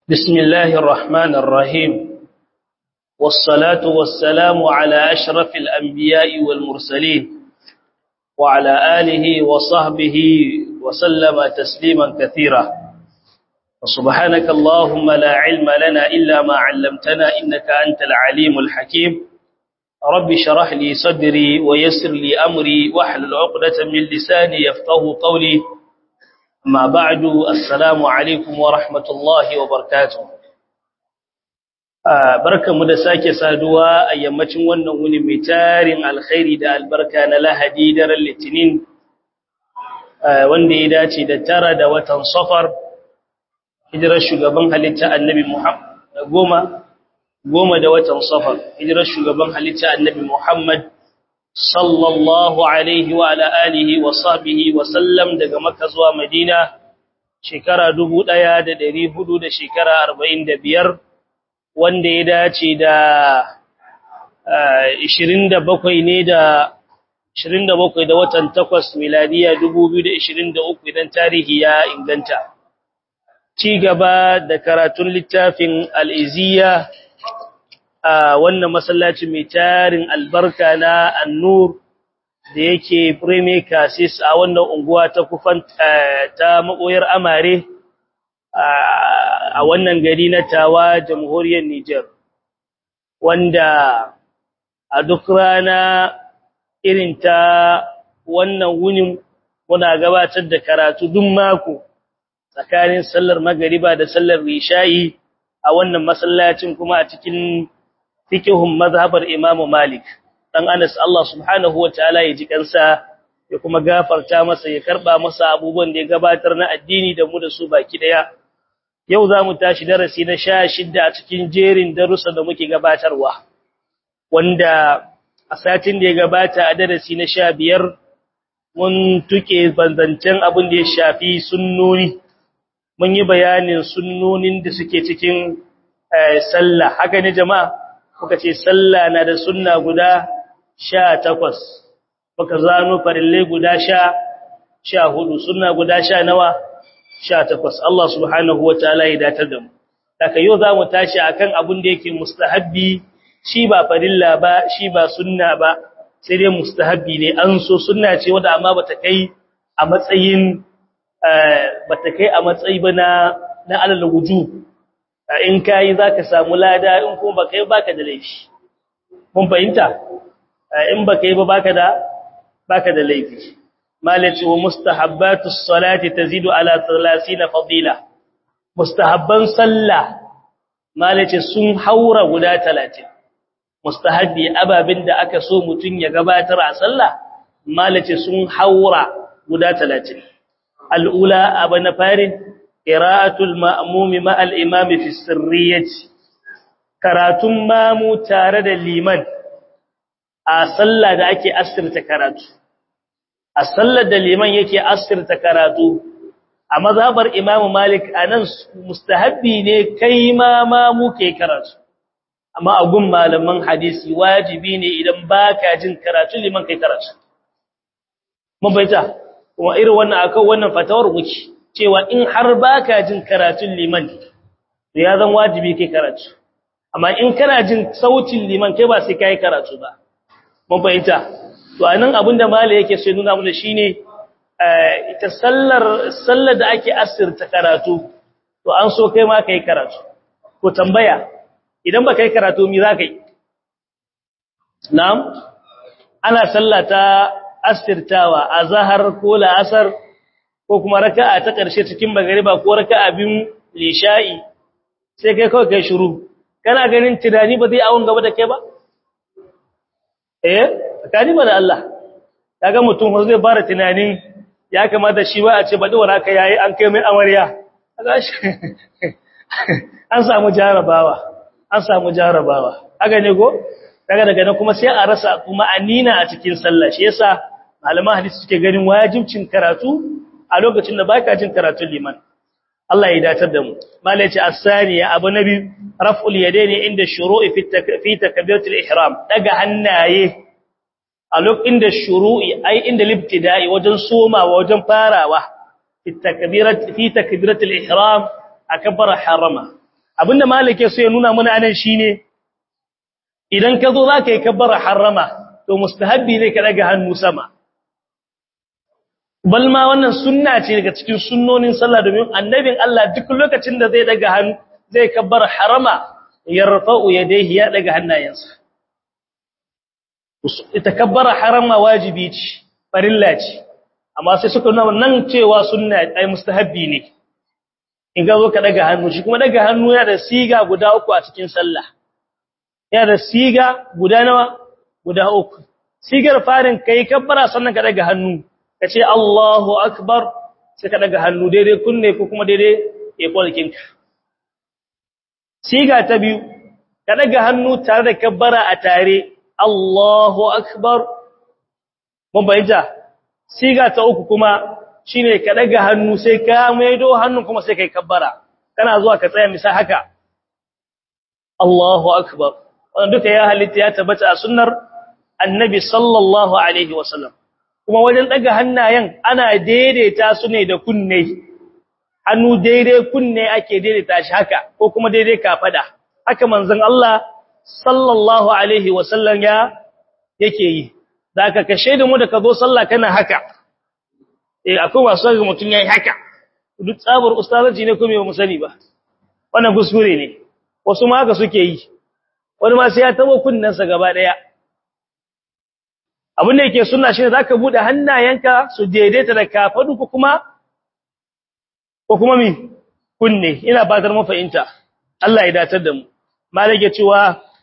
بسم الله الرحمن الرحيم والصلاة والسلام على أشرف الأنبياء والمرسلين وعلى آله وصحبه وسلم تسليما كثيرا وسبحانك اللهم لا علم لنا إلا ما علمتنا إنك أنت العليم الحكيم رب شرح لي صدري ويسر لي أمري واحلل عقدة من لساني يفقه قولي ما بعد السلام عليكم ورحمة الله وبركاته barkanmu da sake saduwa a yammacin wannan wuni mai tarin alkhairi da albarka na lahadi daren litinin wanda ya dace da tara da watan safar hijirar shugaban halitta annabi muhammad goma goma da watan safar hijirar shugaban halitta annabi muhammad sallallahu alaihi wa ala alihi wa sahbihi wa sallam daga makka zuwa madina shekara dubu ɗaya da ɗari hudu da shekara arba'in da biyar wanda ya dace da ishirin da bakwai ne da ishirin da bakwai da watan takwas miladiya dubu biyu da ishirin da uku idan tarihi ya inganta ci gaba da karatun littafin al'iziya a wannan masallaci mai tarin albarka na annur da yake premier casis a wannan unguwa ta kufan ta makoyar amare a wannan gari na tawa jamhuriyar Niger wanda a duk rana irin ta wannan wunin muna gabatar da karatu duk mako tsakanin sallar magariba da sallar rishayi a wannan masallacin kuma a cikin fikihun mazhabar Imam Malik dan Anas Allah subhanahu wataala ya ji kansa ya kuma gafarta masa ya karba masa abubuwan da ya gabatar na addini da mu da su baki daya yau zamu tashi darasi na 16 a cikin jerin darussa da muke gabatarwa wanda a satin da ya gabata a darasi na 15 mun tuke banzancen abin da ya shafi sunnoni mun yi bayanin sunnonin da suke cikin sallah haka ne jama'a kuka ce sallah na da sunna guda sha takwas muka zano farille guda sha sha hudu sunna guda sha nawa sha takwas Allah subhanahu wa ta'ala ya datar da mu daga yau za mu tashi akan abin da yake mustahabbi shi ba farilla ba shi ba sunna ba sai dai mustahabbi ne an so sunna ce wanda amma bata kai a matsayin bata kai a matsayi ba na na alal wujub in kai zaka samu lada in kuma baka yi baka da laifi mun fahimta in baka yi ba baka da baka da laifi malati wa mustahabbatus salati tazidu ala 30 fadila mustahabban sallah malati sun haura guda 30 mustahabbi ababin da aka so mutun ya gabatar a sallah malati sun haura guda 30 al'ula abana farin qira'atul ma'mumi ma'al imami fi sirriyati karatun mamu tare da liman a sallah da ake asirta karatu a sallar da liman yake asirta karatu a mazhabar Imam Malik anan mustahabbi ne kai ma mamu ke karatu amma a gun malaman hadisi wajibi ne idan baka jin karatu liman kai karatu mun bayyana kuma irin wannan akan wannan fatawar muke cewa in har baka jin karatun liman to ya zan wajibi kai karatu amma in kana jin sautin liman kai ba sai kai karatu ba mun fahimta to anan abinda mala yake sai nuna mana shine ita sallar sallar da ake asirta karatu to an so kai ma kai karatu ko tambaya idan ba kai karatu mi za kai na'am ana sallata asirtawa azhar ko la'asar ko kuma raka'a ta ƙarshe cikin magariba ko raka'a bin lisha'i sai kai kawai kai shiru kana ganin tunani ba zai awon gaba da kai ba eh tsakani ba da Allah kaga mutum har zai fara tunanin ya kamata shi ba a ce ba dawara ka yayi an kai mai amarya kaga shi an samu jarabawa an samu jarabawa kaga ne go kaga daga nan kuma sai a rasa kuma anina a cikin sallah shi yasa malaman hadisi suke ganin wajibcin karatu a lokacin da baka jin karatun liman Allah ya datar da mu malai ce as-saniya abu nabi raf'ul yadaini inda shuru'i fi takbiratul ihram daga hannaye a lokacin da shuru'i ai inda libtida'i wajen somawa wajen farawa fi takbirat fi takbiratul ihram akbar harama abinda malike so ya nuna mana anan shine idan ka zo zaka yi kabbara harrama to mustahabbi ne ka daga hannu sama balma wannan sunna ce daga cikin sunnonin sallah domin annabin Allah duk lokacin da zai daga hannu zai kabbara harama yarfa'u yadayhi ya daga hannayensa ita kabbara harama wajibi ce farilla ce amma sai suka nuna nan cewa sunna ai mustahabbi ne in ga zo ka daga hannu shi kuma daga hannu yana da siga guda uku a cikin sallah yana da siga guda nawa guda uku sigar farin kai kabbara sannan ka daga hannu kace Allahu akbar sai ka daga hannu daidai kunne ko kuma daidai ekolkinka siga ta biyu ka daga hannu tare da kabbara a tare Allahu akbar mun bayyana siga ta uku kuma shine ka daga hannu sai ka maido hannun kuma sai kai kabbara kana zuwa ka tsaya misa haka Allahu akbar wannan duka ya halitta ya tabbata a sunnar annabi sallallahu alaihi wasallam kuma wajen daga hannayen ana daidaita su ne da kunne hannu daidai kunne ake daidaita shi haka ko kuma daidai kafada haka manzon Allah sallallahu alaihi wasallam ya yake yi zaka kashe da mu da ka zo sallah kana haka eh akwai wasu ga mutun yayi haka duk tsabar ustazaji ne kuma mu sani ba wannan kuskure ne wasu ma haka suke yi wani ma sai ya tabo kunnensa gaba daya abin da yake sunna shine zaka bude hannayenka su daidaita da kafadu ko kuma ko kuma mi kunne ina batar mu fahimta Allah ya datar da mu malike cewa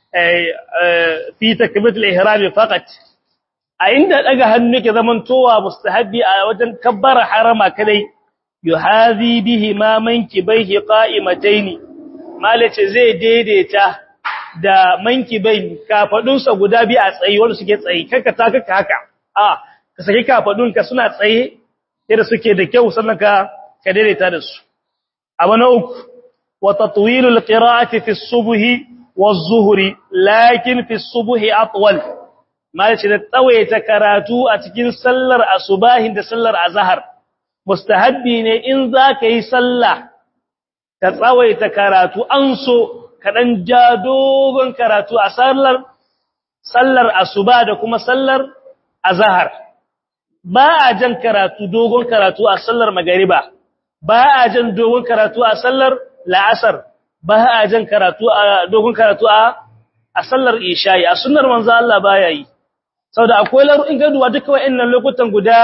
fi takbiratul ihram faqat a inda daga hannu yake zaman towa mustahabi a wajen kabbara harama kadai yuhazi bihi ma mankibaihi qa'imataini malace zai daidaita da mankibai kafadunsa guda biyu a tsayi wanda suke tsayi kanka ta kaka haka a ka saki kafadunka suna tsaye yadda suke da kyau sannan ka ka daidaita da su abu na uku wa tatwilul qira'ati fi subhi waz-zuhri lakin fi subhi atwal malace da tsawaita karatu a cikin sallar asubahin da sallar azhar mustahabbi ne in zaka yi sallah ka tsawaita karatu an so kaɗan ja dogon karatu a sallar sallar asuba da kuma sallar azhar ba a jan karatu dogon karatu a sallar magariba ba a jan dogon karatu a sallar la'asar ba a jan karatu a dogon karatu a a sallar isha'i a sunnar manzo Allah baya yi saboda akwai laru in gaduwa duka wayannan lokutan guda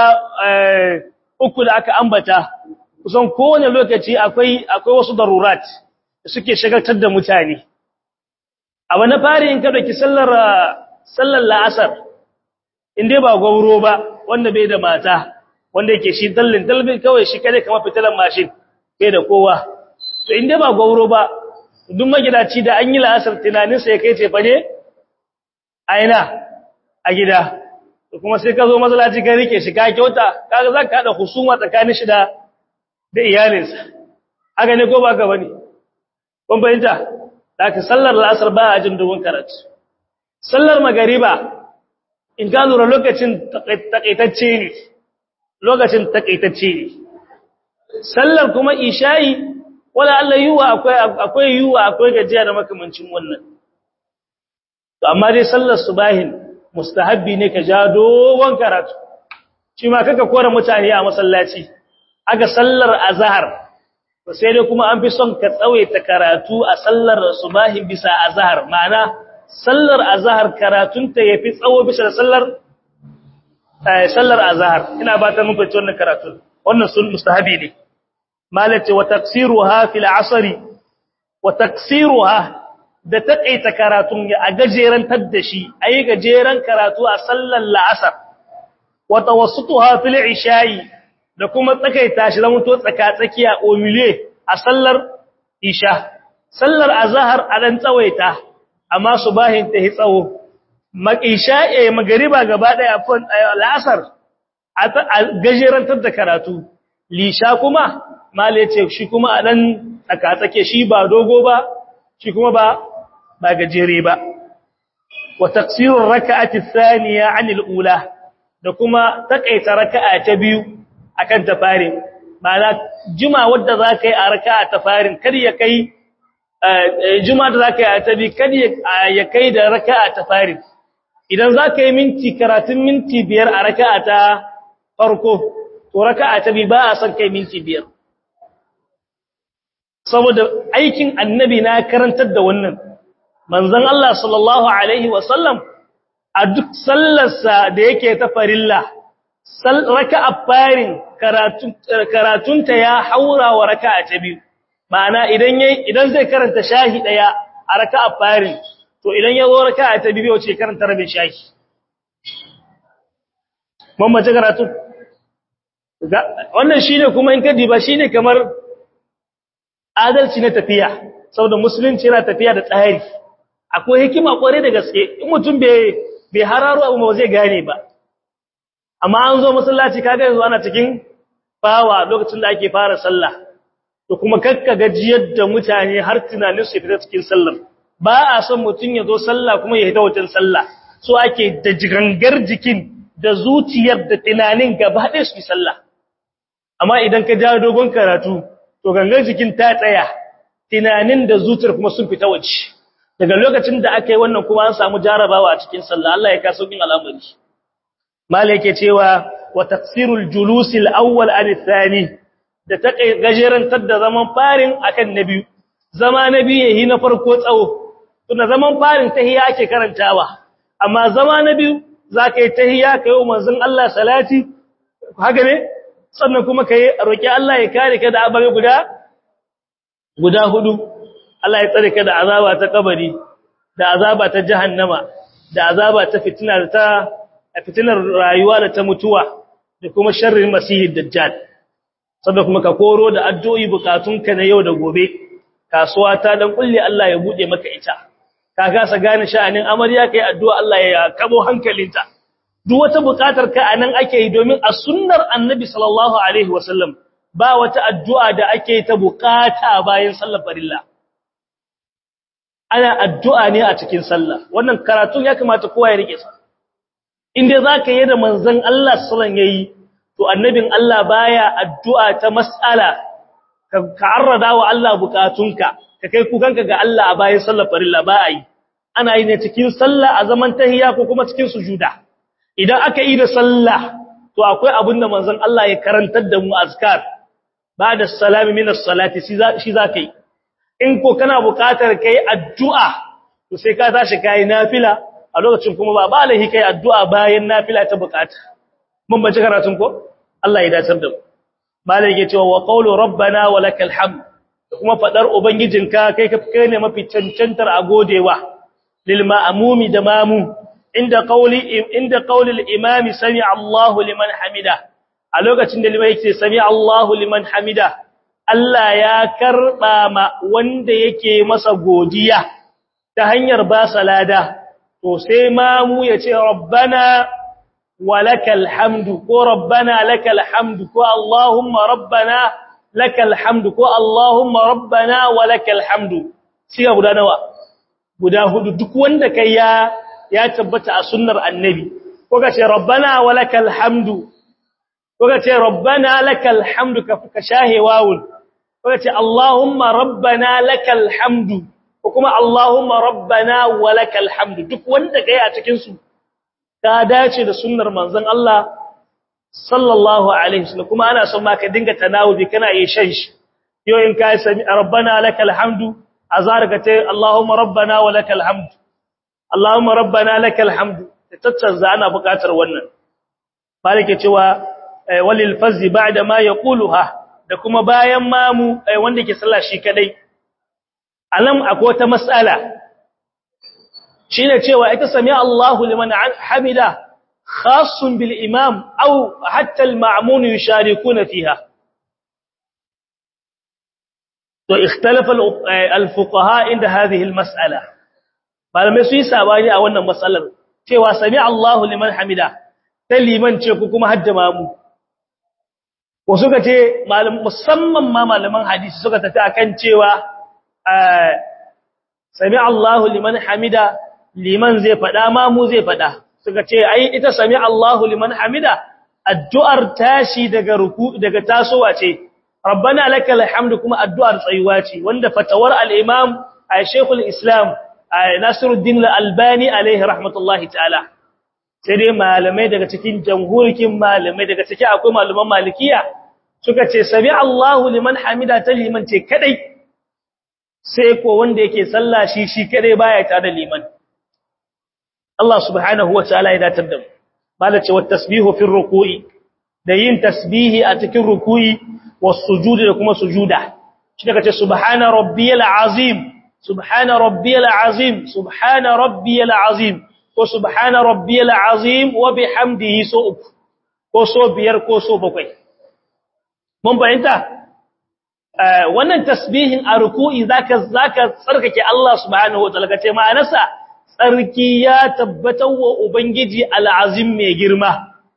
uku da aka ambata kusan kowane lokaci akwai akwai wasu darurat suke shagaltar da mutane abu na fari in ka dauki sallar sallar la'asar in dai ba gauro ba wanda bai da mata wanda yake shi dallin dalbin kawai shi kare kamar fitilan mashin bai da kowa to in dai ba gauro ba duk magidaci da an yi la'asar tunaninsa ya kai ce fane aina a gida kuma sai ka zo masallaci ka rike shi ka kyauta kaga zaka hada husuma tsakanin shi da da iyalinsa haka ne ko ba ka bane kun bayyana daga sallar al'asr ba a jin dogon karatu sallar magariba in ka lura lokacin takaitacce ne lokacin takaitacce ne sallar kuma isha'i wala Allah yuwa akwai akwai yuwa akwai gajiya da makamancin wannan to amma dai sallar subahin mustahabbi ne ka ja dogon karatu shi ma kaka kora mutane a masallaci aga sallar azhar to sai dai kuma an fi son ka tsawaita karatu a sallar subahi bisa azhar ma'ana sallar azhar karatunta yafi tsawo bisa da sallar eh sallar azhar ina ba ta mun fice wannan karatu wannan sun mustahabi ne malati wa taqsiruha fil asri wa taqsiruha da takaita karatun a gajeren taddashi ayi gajeren karatu a sallar la'asar wa tawassutuha fil isha'i da kuma tsakaita shi zama to tsaka-tsakiya omile a sallar isha sallar azhar a dan tsawaita amma subahin ta hi tsawo makisha eh magariba gaba daya fon al'asar a gajerantar da karatu lisha kuma male ce shi kuma a dan tsaka-tsake shi ba dogo ba shi kuma ba ba gajere ba wa taqsirur raka'ati ath-thaniya 'anil ula da kuma takaita raka'a ta biyu akan tafarin ma'ana jima wadda za ka yi a raka a tafarin kar ya kai juma'a da zaka yi ta bi kada ya kai da raka'a ta fari idan zaka yi minti karatun minti biyar a raka'a ta farko to raka'a ta bi ba a san kai minti biyar saboda aikin annabi na karantar da wannan manzon Allah sallallahu alaihi wasallam a duk sallarsa da yake ta farilla raka'a farin karatunta ya haura wa raka'a ta biyu ma'ana idan yayi idan zai karanta shahi daya a raka'a farin to idan ya zo raka'a ta biyu ce karanta rabin shahi mun mace karatu wannan shine kuma in kadi ba shine kamar adalci na tafiya saboda musulunci yana tafiya da tsari akwai hikima kware da gaske in mutum bai bai hararo abu ba zai gane ba amma an zo masallaci kaga yanzu ana cikin bawa lokacin da ake fara sallah to kuma kakka gajiyar da mutane har tunanin su fita cikin sallar ba a son mutum ya zo sallah kuma ya hita wajen sallah so ake da jigangar jikin da zuciyar da tunanin gaba ɗaya su yi sallah amma idan ka ja dogon karatu to gangar jikin ta tsaya tunanin da zuciyar kuma sun fita waje daga lokacin da aka yi wannan kuma an samu jarabawa a cikin sallah Allah ya kaso kin al'amari mala yake cewa wa taqsirul julusil awwal an thani da ta gajerantar da zaman farin akan na biyu zama na biyu yayi na farko tsawo tunda zaman farin tahiyya ake karantawa amma zama na biyu zaka yi tahiyya kai wa manzon Allah salati haka ne sannan kuma kai roki Allah ya kare ka da ababe guda guda hudu Allah ya tsare ka da azaba ta kabari da azaba ta jahannama da azaba ta fitina da ta fitinar rayuwa da ta mutuwa da kuma sharrin masihid dajjal saboda kuma ka koro da addu'o'i bukatunka na yau da gobe kasuwa ta dan kulle Allah ya bude maka ita ka kasa gane sha'anin amarya kai addu'a Allah ya kabo hankalinta duk wata bukatar ka anan ake yi domin a sunnar annabi sallallahu alaihi wasallam ba wata addu'a da ake ta bukata bayan sallar farilla ana addu'a ne a cikin sallah wannan karatun ya kamata kowa ya rike sa inda zaka yi da manzon Allah sallallahu yayi to annabin Allah baya addu'a ta mas'ala ka arrada wa Allah bukatunka ka kai kukanka ga Allah a bayan sallar farilla ba ai ana yi ne cikin sallah a zaman tahiyya ko kuma cikin sujuda idan aka yi da sallah to akwai abin da manzon Allah ya karantar da mu azkar ba'da salami min as-salati shi zaka yi in ko kana buƙatar kai addu'a to sai ka tashi kai nafila a lokacin kuma ba balahi kai addu'a bayan nafila ta buƙata mun bace karatun ko Allah ya dacar da mu malai yake cewa wa qawlu rabbana wa lakal hamd kuma fadar ubangijinka kai ka kai ne mafi cancantar a godewa lil ma'mumi da mamu inda qawli inda qawli al-imam sami Allahu liman hamida a lokacin da limai yake sami Allahu liman hamida Allah ya karɓa ma wanda yake masa godiya ta hanyar ba salada to sai ma mu ya ce rabbana walakal hamdu ko rabbana lakal hamdu ko allahumma rabbana lakal hamdu ko allahumma rabbana walakal hamdu siga guda nawa guda hudu duk wanda kai ya ya tabbata a sunnar annabi ko ka ce rabbana walakal hamdu ko ka ce rabbana lakal hamdu ka shahe wawul wace Allahumma rabbana lakal hamdu ko kuma Allahumma rabbana walakal hamdu duk wanda kai a cikin su ka dace da sunnar manzon Allah sallallahu alaihi wasallam kuma ana son ma ka dinga tanawubi kana yi shan shi yo in kai sami rabbana lakal hamdu azar ka ce Allahumma rabbana walakal hamdu Allahumma rabbana lakal hamdu tattanza ana buƙatar wannan malike cewa walil fazzi ba'da ma yaquluha da kuma bayan mamu wanda ke sallah shi kadai alam akwai wata mas'ala shine cewa ita sami Allahu liman hamida khassun bil imam aw hatta al ma'mun yusharikuna fiha to ikhtalafa al fuqaha inda hadhihi al mas'ala malamai su yi sabani a wannan mas'alar cewa sami Allahu liman hamida ta liman ce ko kuma hadda mamu ko suka ce musamman ma malaman hadisi suka tafi akan cewa sami Allahu liman hamida liman zai fada ma mu zai fada suka ce ai ita sami Allahu liman hamida addu'ar tashi daga ruku daga tasowa ce rabbana lakal hamdu kuma addu'ar tsayuwa ce wanda fatawar al-imam ay shaykhul islam nasiruddin al-albani alaihi rahmatullahi ta'ala sai dai malamai daga cikin jamhurikin malamai daga cikin akwai malaman malikiya suka ce sami Allahu liman hamida ta liman ce kadai sai ko wanda yake sallah shi shi kadai baya ta da liman Allah subhanahu wa ta'ala ya datar da mu malace wa tasbihu fi ruku'i da yin tasbihi a cikin ruku'i was sujudi da kuma sujuda shi daga ce subhana rabbiyal azim subhana rabbiyal azim subhana rabbiyal azim ko subhana rabbiyal azim wa bihamdihi so uku ko so biyar ko so bakwai mun bayanta wannan tasbihin a ruku'i zaka zaka tsarkake Allah subhanahu wataala kace ma'anarsa tsarki ya tabbatar wa ubangiji al'azim mai girma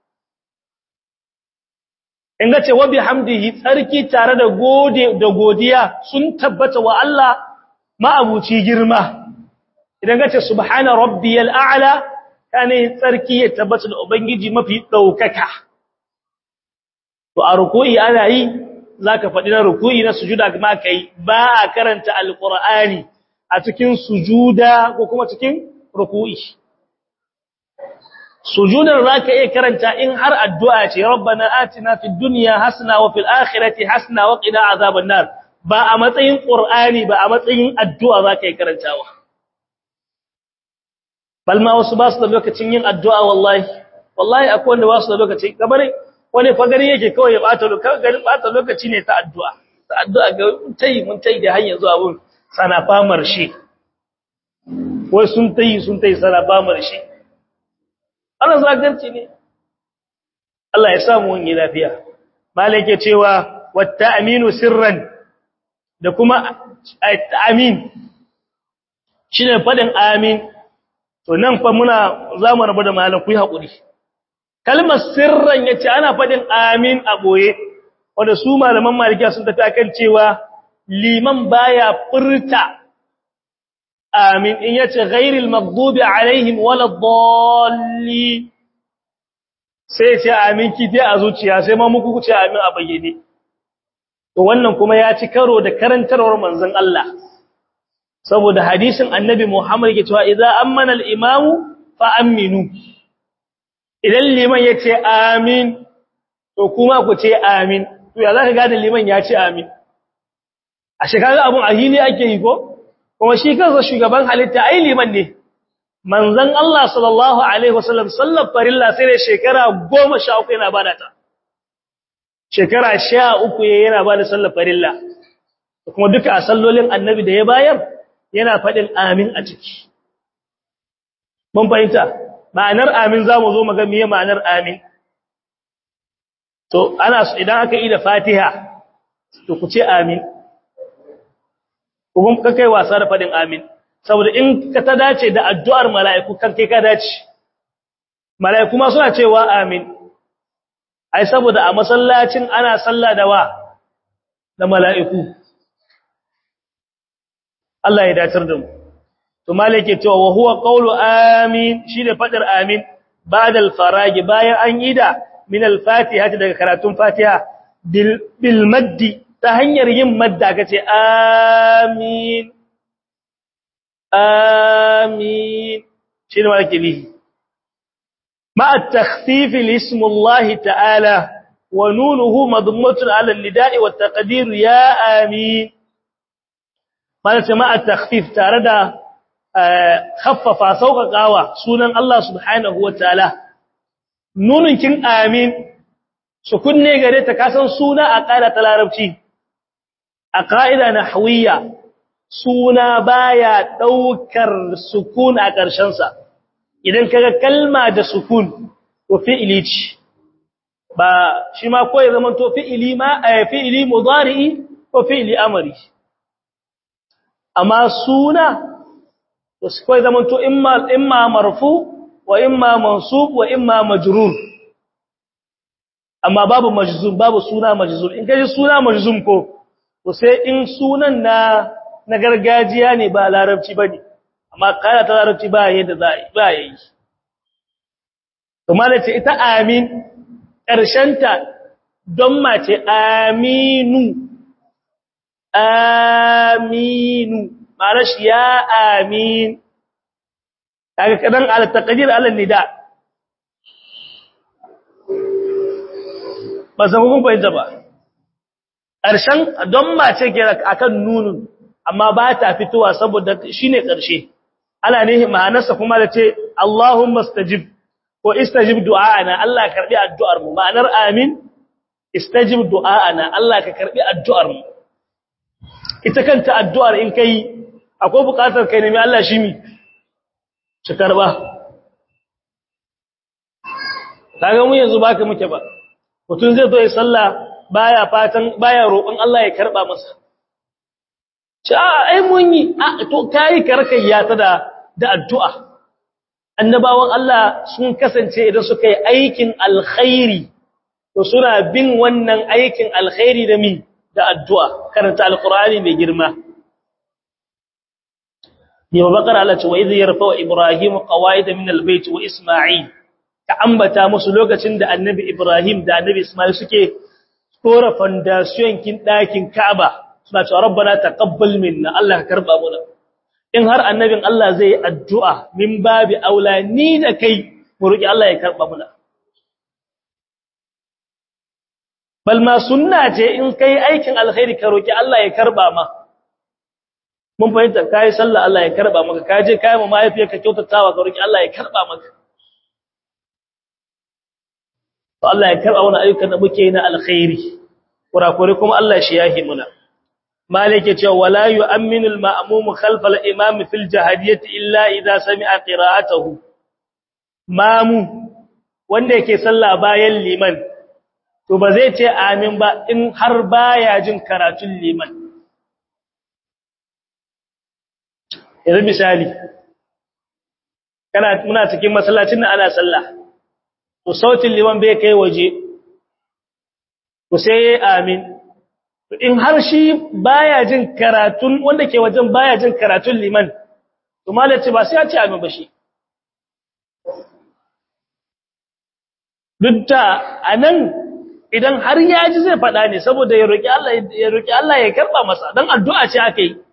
in ga ce wa bihamdihi tsarki tare da gode da godiya sun tabbata wa Allah ma'abuci girma idan ka ce subhana rabbiyal a'la kane tsarki ya tabbata da ubangiji mafi daukaka to a ruku'i ana yi zaka faɗi na ruku'i na sujuda kuma kai ba a karanta alqur'ani a cikin sujuda ko kuma cikin ruku'i sujudar zaka iya karanta in har addu'a ce rabbana atina fid dunya hasana wa fil akhirati hasana wa qina azaban nar ba a matsayin qur'ani ba a matsayin addu'a zaka iya karantawa balma wasu ba su da lokacin yin addu'a wallahi wallahi akwai wanda ba su da lokaci kamar wani fagari yake kawai ya bata lokaci bata lokaci ne ta addu'a ta addu'a ga tayi mun tayi da hanyar zuwa abun sana famar shi wai sun tayi sun tayi sana famar shi Allah zagarci ne Allah ya samu wani lafiya malaka cewa watta aminu sirran da kuma amin shine fadin amin to nan fa muna zamu rabu da malam ku yi hakuri kalmar sirran yace ana fadin amin a boye wanda su malaman malikiya sun tafi akan cewa liman baya furta amin in yace ghairil maghdubi alaihim waladdalli sai ce amin ki dai a zuciya sai ma muku ce amin a bayyane to wannan kuma ya ci karo da karantarwar manzon Allah saboda hadisin annabi Muhammad yake cewa idza ammana al-imamu fa aminu idan liman yace amin to kuma ku ce amin to ya zaka ga da liman ya ce amin a shekaru abun ahili ake yi ko kuma shi kansa shugaban halitta ai liman ne manzon Allah sallallahu alaihi wasallam sallar farilla sai da shekara 13 yana bada ta shekara 13 yana bada sallar farilla kuma duka a sallolin annabi da ya bayar yana fadin amin a ciki mun fahimta ma'anar amin zamu zo mu ga meye ma'anar amin to ana idan aka yi da fatiha to ku ce amin kuma ka kai wasa da fadin amin saboda in ka ta dace da addu'ar mala'iku kan kai ka dace mala'iku ma suna cewa amin ai saboda a masallacin ana salla da wa da mala'iku Allah ya datar da mu to malike cewa wa huwa qawlu amin shi da fadar amin ba'da al-faragi bayan an yi da min al-fatiha daga karatun fatiha bil bil maddi ta hanyar yin madda kace amin amin shine malaki bihi ma at-takhfif li-ism Allah ta'ala wa nunuhu madmummatun 'ala al-nida'i wa taqdir ya amin malaka ma at-takhfif tare da khaffafa sauƙaƙawa sunan Allah subhanahu wa ta'ala nunun kin amin sukun ne gare ta kasan suna a ƙara ta larabci a ƙa'ida na hawiya suna baya ɗaukar sukun a ƙarshensa idan kaga kalma da sukun to fi'ili ce ba shi ma ko ya zama to fi'ili ma fi'ili mudari'i ko fi'ili amri amma suna to ko ya zama to imma imma marfu wa imma mansub wa imma majrur amma babu majzum babu suna majzum in kaji suna majzum ko to sai in sunan na na gargajiya ne ba larabci bane amma kana ta larabci ba yadda za ba yayi to malace ita amin ta don mace aminu aminu ma'ana shi ya amin kaga kadan ala taqdir ala nida ba san kun fahimta ba ƙarshen don mace ke akan nunun amma ba ta fitowa saboda shine ƙarshe ana ne ma'anarsa kuma da ce Allahumma stajib ko istajib du'ana Allah karbi addu'ar mu ma'anar amin istajib du'ana Allah ka karbi addu'ar mu ita kanta addu'ar in kai akwai bukatar kai nemi Allah shi mi ci karba kaga mu yanzu baka muke ba mutum zai zo ya sallah baya fatan baya roƙon Allah ya karba masa ci a ai mun yi to kai karkayya ta da da addu'a annabawan Allah sun kasance idan suka yi aikin alkhairi to suna bin wannan aikin alkhairi da mi da addu'a karanta alqur'ani mai girma yau bakar Allah ce wa idh yarfa ibrahim qawaid min albayt wa isma'il ka ambata musu lokacin da annabi ibrahim da annabi isma'il suke tsora foundation kin dakin Ka'aba suna cewa rabbana taqabbal minna Allah ka karba mu in har annabin Allah zai yi addu'a min babi aula ni da kai mu roki Allah ya karba mu bal ma sunna ce in kai aikin alkhairi ka roki Allah ya karba ma mun fahimta kai sallah Allah ya karba maka ka je kai mu mahaifiyarka kyautatawa ka roki Allah ya karba maka to Allah ya karba wannan ayyukan da muke na alkhairi kurakure kuma Allah shi yahi muna malik ya ce wala yu'minu al-ma'mum khalfa al-imam fil jahadiyyati illa idha sami'a qira'atahu mamu wanda yake sallah bayan liman to ba zai ce amin ba in har baya jin karatun liman yanzu misali kana muna cikin masallacin nan ana sallah to sautin liman bai kai waje to sai amin to in har shi baya jin karatun wanda ke wajen baya jin karatun liman to malaci ba sai ya ce amin ba shi duk da anan idan har ya ji zai faɗa ne saboda ya roki Allah ya roki Allah ya karba masa dan addu'a ce aka yi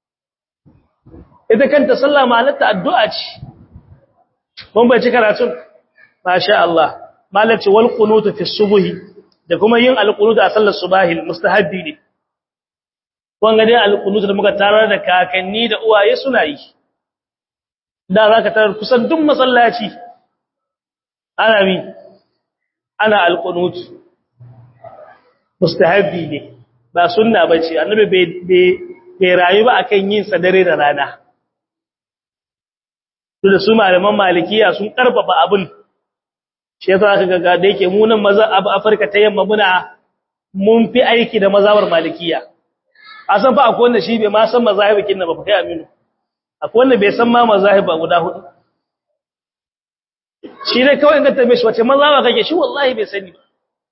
ita kanta sallah malatta addu'a ce mun bai ci karatun masha Allah malaci wal qunut fi subhi da kuma yin al qunut a sallar subahi mustahabbi ne wanga dai al qunut da muka tarar da kakanni da uwaye suna yi da zaka tarar kusan duk masallaci ana mi ana al qunut mustahabbi ne ba sunna bace annabi bai bai rayu ba akan yin sa dare da rana su da su malaman malikiya sun karfafa abin shi yasa aka ga da yake mu nan maza abu Afirka ta yamma muna mun fi aiki da mazhabar malikiya a san fa akwai wanda shi bai ma san mazahibikin nan ba kai aminu akwai wanda bai san ma mazahiba guda hudu shi dai kawai ga tambaye shi wace mazhaba kake shi wallahi bai sani ba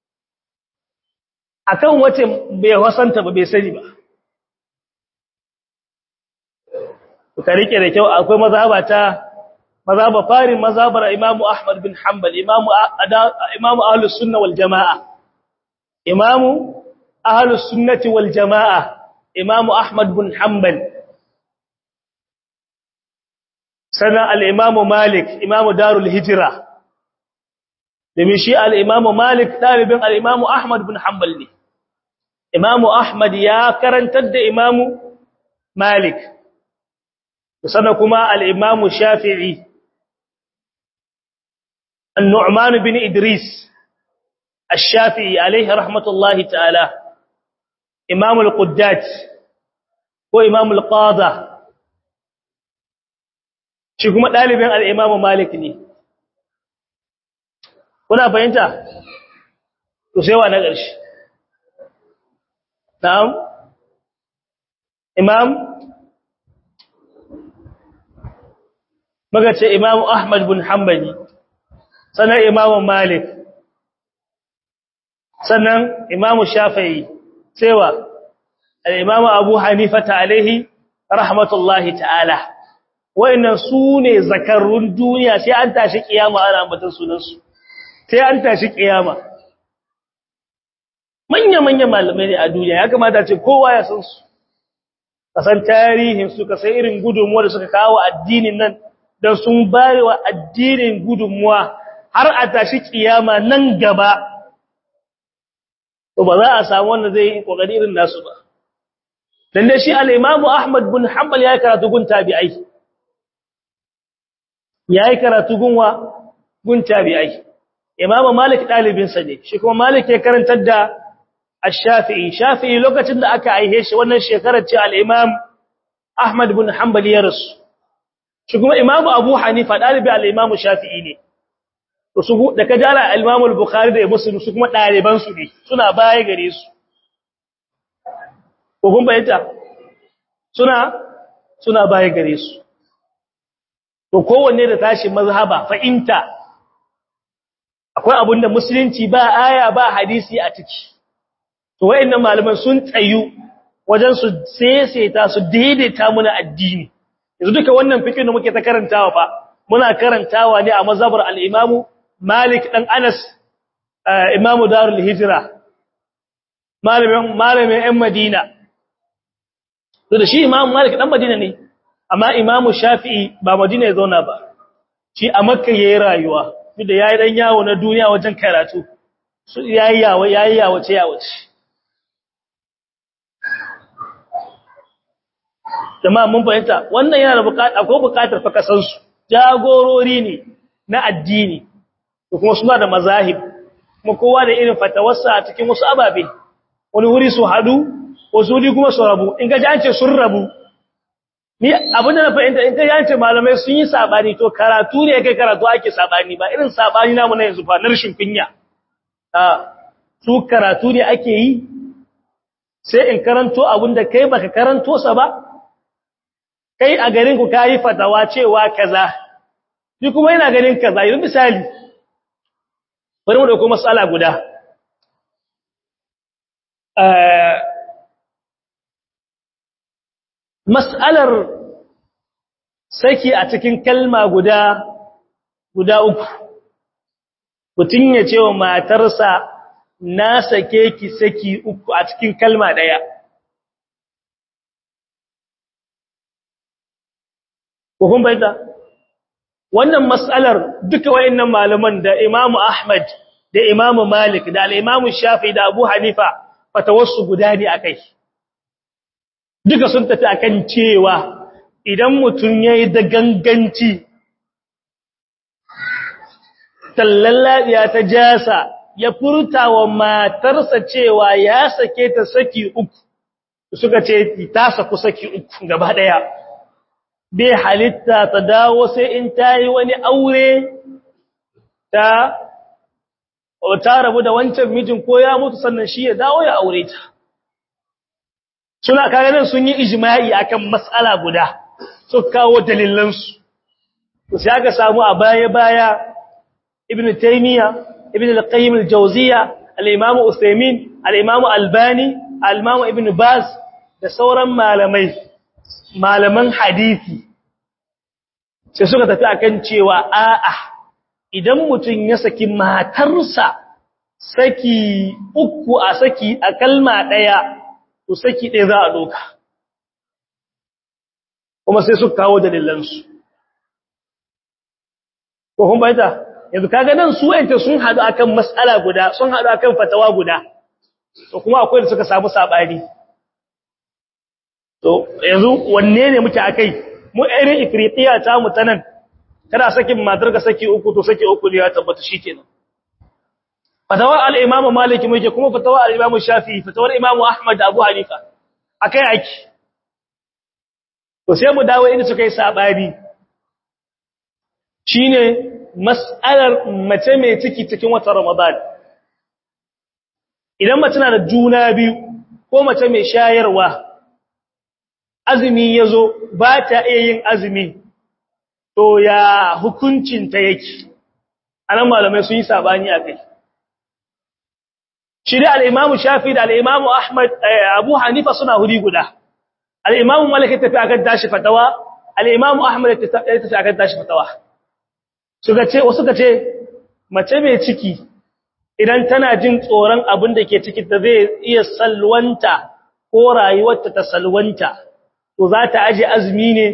akan wace bai wasanta ba bai sani ba ka rike da kyau akwai mazhaba ta mazhaba farin mazhabar Imam Ahmad bin Hanbal Imam Imam Ahlus Sunnah wal Jamaa Imam Ahlus Sunnah wal Jamaa Imam Ahmad bin Hanbal sana al-Imam Malik Imam Darul Hijra dami shi al-Imam Malik dalibin al-Imam Ahmad bin Hanbal ne Imam Ahmad ya karantar da Imam Malik sana kuma al-Imam Shafi'i النعمان بن إدريس الشافعي عليه رحمة الله تعالى إمام القدات وإمام القاضة شكما ɗalibin الإمام مالك ne kuna fahimta to sai wa na ƙarshe na'am imam magace imam ahmad bin hanbali sannan imamu malik sannan imamu shafi'i cewa al-imamu abu hanifa alaihi rahmatullahi ta'ala wayannan su ne zakarun duniya sai an tashi kiyama ana ambatan sunansu sai an tashi kiyama manya-manyan malamai ne a duniya ya kamata ce kowa ya san su ka san tarihin su ka san irin gudunmuwa da suka kawo addinin nan don sun barewa addinin gudunmuwa har a tashi kiyama nan gaba to ba za a samu wanda zai yi kokari irin nasu ba dan dai shi al-Imam Ahmad bin Hanbal ya karatu gun tabi'ai yayi karatu gunwa gun tabi'ai Imam Malik dalibin sa ne shi kuma Malik ya karantar da Ash-Shafi'i Shafi'i lokacin da aka aihe shi wannan shekarar ce al-Imam Ahmad bin Hanbal ya rasu shi kuma Imam Abu Hanifa dalibi al-Imam Shafi'i ne to su da kajala al-Imam al-Bukhari da Muslim su kuma daliban su ne suna baya gare su ko kun bayyana suna suna baya gare su to kowanne da tashi mazhaba fa'inta akwai abinda musulunci ba aya ba hadisi a ciki to wayannan malaman sun tsayu wajen su seseta su daidaita muna addini yanzu duka wannan fikin da muke ta karantawa fa muna karantawa ne a mazhabar al-Imam Malik dan Anas Imam Darul Hijra malamin malamin ɗan Madina to da shi Imam Malik dan Madina ne amma Imam Shafi'i ba Madina ya zauna ba shi a Makka yayin rayuwa duk da yayi dan yawo na duniya wajen karatu su yayi yawo yayi yawo ce yawo ce jama'a mun fahimta wannan yana da bukata akwai bukatar fa kasan su jagorori ne na addini to kuma suna da mazahib kuma kowa da irin fatawarsa a cikin wasu ababe wani wuri su hadu wasu wuri kuma su rabu in ga an ce sun rabu ni abinda na fahimta in kai an ce malamai sun yi sabani to karatu ne kai karatu ake sabani ba irin sabani namu na yanzu ba na rashin kunya a su karatu ne ake yi sai in karanto abinda kai baka karanto sa ba kai a garin ku kayi fatawa cewa kaza ni kuma ina ganin kaza yanzu misali bari mu dauko mas'ala guda eh mas'alar saki a cikin kalma guda guda uku mutun ya ce wa matarsa na sake ki saki uku a cikin kalma daya ko kun bayyana wannan mas'alar duka wayannan malaman da Imam Ahmad da Imam Malik da al-Imam Shafi da Abu Hanifa fatawassu guda ne akai duka sun tafi akan cewa idan mutun yayi da ganganci tallalladiya ta jasa ya furta wa matarsa cewa ya sake ta saki uku suka ce ta saku saki uku gaba daya bai halitta ta dawo sai in ta yi wani aure ta ta rabu da wancan mijin ko ya mutu sannan shi ya dawo ya aure ta suna kaganin sun yi ijma'i akan matsala guda su kawo dalilansu to sai aka samu a baya-baya ibn taymiya ibn al-qayyim al-jawziya al-imam usaymin al-imam albani al-imam ibn baz da sauran malamai malaman hadisi sai suka tafi akan cewa a'a idan mutum ya saki matarsa saki uku a saki a kalma daya to saki ɗaya za a doka kuma sai su kawo dalilansu ko kun bayyana yanzu kaga nan su wayanta sun hadu akan mas'ala guda sun hadu akan fatawa guda to kuma akwai da suka samu sabani to yanzu wanne ne muke akai mu irin ifritiya ta mu tanan kada sakin matar ka saki uku to saki uku ne ya tabbata shikenan fatawar al-imam malik muke kuma fatawar al-imam shafi'i fatawar imam ahmad abu hanifa akai aiki to sai mu dawo inda suka yi sabani shine mas'alar mace mai ciki cikin watan ramadan idan mace na da juna biyu ko mace mai shayarwa azumi ya zo ba ta iya yin azumi to ya hukuncinta yake anan malamai sun yi sabani a kai shi da al'imamu shafi da al'imamu ahmad abu hanifa suna huri guda al'imamu malaka tafi akan tashi fatawa al'imamu ahmad ya tafi akan tashi fatawa suka ce wasu ka ce mace mai ciki idan tana jin tsoron abin da ke ciki ta zai iya salwanta ko rayuwarta ta salwanta to za ta aje azumi ne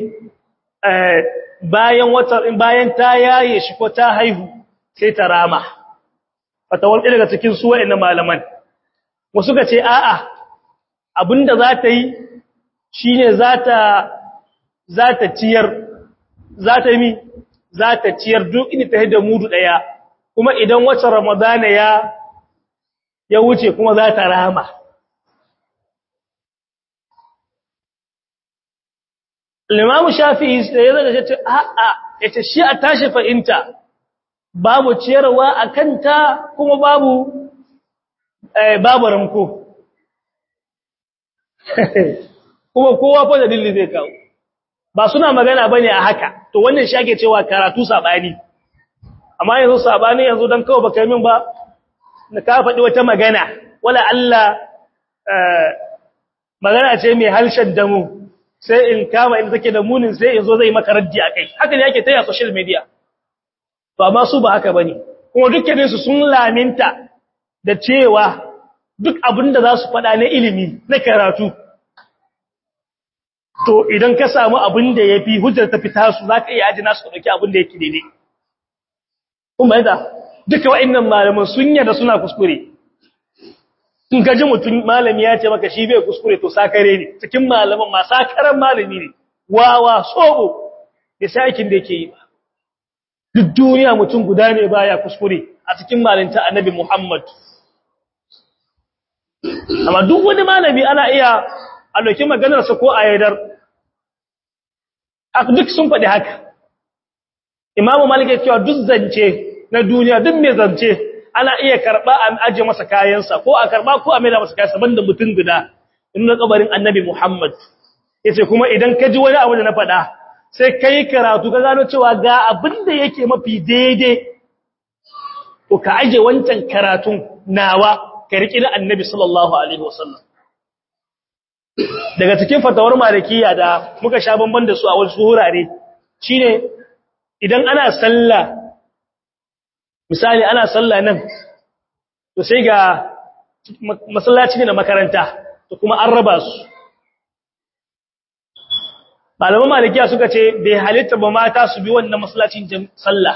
bayan wata bayan ta yaye shi ko ta haihu sai ta rama fatawar daga cikin su wa'annan malaman wasu ka ce a'a abinda za ta yi shine za ta za ta ciyar za ta mi za ta ciyar duk inda ta da mudu daya kuma idan wata ramadana ya ya wuce kuma za ta rama Limamu Shafi'i da ya zaga ce a'a ita shi a tashi fahimta babu ciyarwa a kanta kuma babu babu ramko kuma kowa fa dalili zai kawo ba suna magana bane a haka to wannan shi ake cewa karatu sabani amma yanzu sabani yanzu dan kawo baka min ba na ka faɗi wata magana wala Allah magana ce mai halshen damu sai in kama inda take da munin sai yazo zai maka raddi akai haka ne yake taya social media to amma su ba haka bane kuma dukkanin su sun laminta da cewa duk abinda za su faɗa na ilimi na karatu to idan ka samu abin da yafi hujjar ta fita su zaka iya ajina su dauki abin da yake daidai kuma yadda duka wa'annan malaman sun yarda suna kuskure in ka ji mutum malami ya ce maka shi bai kuskure to sakare ne cikin malaman ma sakaran malami ne wawa sobo da sakin da yake yi ba duk duniya mutum guda ne baya kuskure a cikin malinta annabi Muhammad amma duk wani malami ana iya a dauki maganarsa ko a yadar duk sun faɗi haka imamu malik ya cewa duk zance na duniya duk mai zance ana iya karba a aje masa kayansa ko a karba ko a maida masa kayansa banda mutum guda in na kabarin annabi Muhammad yace kuma idan ka ji wani abu da na faɗa sai kai karatu ka gano cewa ga abin da yake mafi daidai to ka aje wancan karatun nawa ka riki na annabi sallallahu alaihi wasallam daga cikin fatawar malikiya da muka sha bamban da su a wasu wurare shine idan ana sallah misali ana sallah nan to sai ga masallaci ne na makaranta to kuma an raba su malaman malikiya suka ce bai halitta ba mata su bi wannan masallacin sallah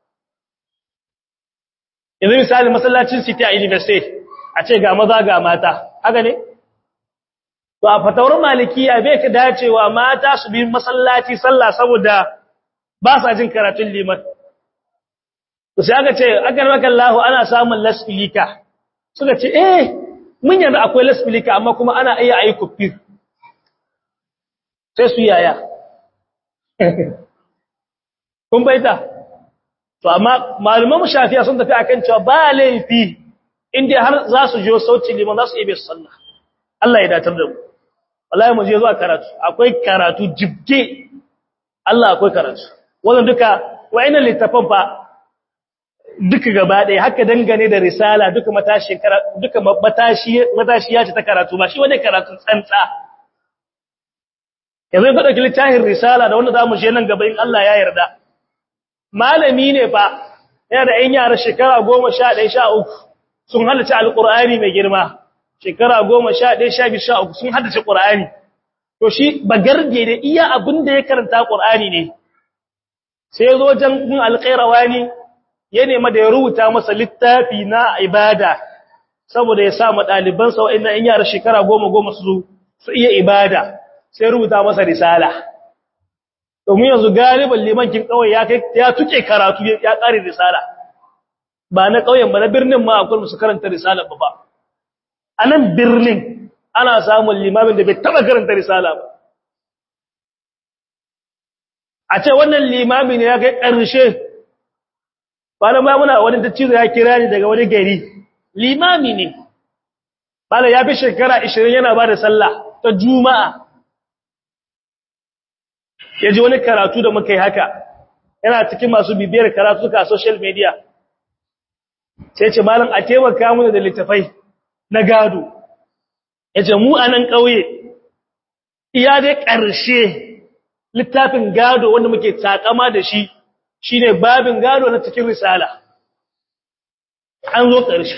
yanzu misali masallacin city a university a ce ga maza ga mata haka ne to a fatawar malikiya bai ka dacewa mata su bi masallaci sallah saboda ba sa jin karatun liman to sai aka ce akan maka Allah ana samun lasfilika suka ce eh mun yarda akwai lasfilika amma kuma ana iya ayi kufir sai su yaya kun baita to amma malaman shafiya sun tafi akan cewa ba laifi inda har za su jiyo sauti liman za su ibe sallah Allah ya datar da mu wallahi mu je zuwa karatu akwai karatu jibge Allah akwai karatu wannan duka wa'ina littafan fa duka gaba ɗaya haka dangane da risala duka matashi duka matashi matashiya ce ta karatu ba shi wani karatu tsantsa yanzu ka dauki littafin risala da wanda zamu je nan gaba in Allah ya yarda malami ne fa yana da ɗan yara shekara 11 13 sun halace alqur'ani mai girma shekara 11 12 13 sun hadace qur'ani to shi bagarde da iya abin da ya karanta qur'ani ne sai zo wajen alqairawani ya nema da ya rubuta masa littafi na ibada saboda ya sa ɗalibansa wa'in in yara shekara goma goma su su iya ibada sai rubuta masa risala domin yanzu galiban limankin kawai ya kai ya tuke karatu ya ƙare risala ba na ƙauyen ba na birnin ma akwai musu karanta risala ba ba a nan birnin ana samun limamin da bai taɓa karanta risala ba a ce wannan limamin ya kai ƙarshe bala ma muna wani dattijo ya kira ni daga wani gari limami ne bala ya fi shekara 20 yana ba da sallah ta juma'a ya ji wani karatu da muka yi haka yana cikin masu bibiyar karatu ka social media sai ce malam a taimaka mana da littafai na gado ya ce mu a nan ƙauye iya dai ƙarshe littafin gado wanda muke takama da shi shine babin gado na cikin risala an zo ƙarshe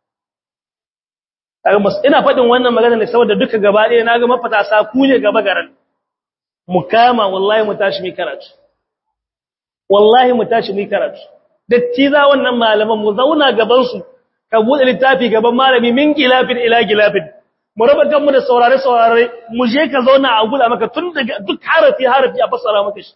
ina faɗin wannan magana ne saboda duka gaba ɗaya na ga mafata sa ku ne gaba garan mu kama wallahi mu tashi mu karatu wallahi mu tashi mu karatu datti za wannan malaman mu zauna gaban su ka bude littafi gaban malami min gilafin ila gilafin mu raba kanmu da saurare saurare mu je ka zauna a gula maka tun daga duk harafi harafi a fassara maka shi